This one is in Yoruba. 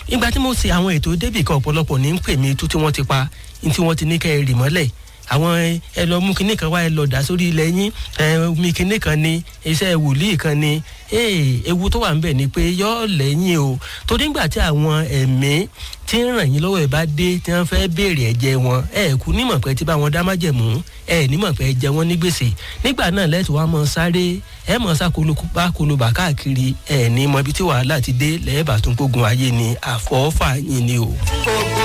ìgbà tí mo ṣe àwọn ètò débì kan ọ̀pọ̀lọpọ̀ ní ń pè mí tó tí wọ́n ti pa ní tí wọ́n ti ní kẹ́ ẹ rì mọ́lẹ̀ àwọn ẹ lọ mú kinní kan wá ẹ lọ dà sórí ilẹ̀ yín ẹ omi kinní kan ni iṣẹ́ wòlíì kan ni ee ewu tó wà ń bẹ̀ ni pé yọ́ lẹ́yìn o torí ńgbà tí àwọn ẹ̀mí tí ń ràn yín lọ́wọ́ ẹ̀ bá dé tí wọ́n fẹ́ béèrè ẹ̀jẹ̀ wọn ẹ̀ kú nímọ̀ pé tí bá wọn dá májẹ̀mú ẹ̀ nímọ̀ pé ẹ̀jẹ̀ wọn ní gbèsè nígbà náà lẹ́tù wá mọ sáré ẹ̀ mọ̀ sá kolokúpa kolobà káàkiri ẹ̀ ní mọ ibi tí wàhálà ti dé lẹ́ẹ̀bà tó ń gbógun ayé ni àfọ́fà yín ni o.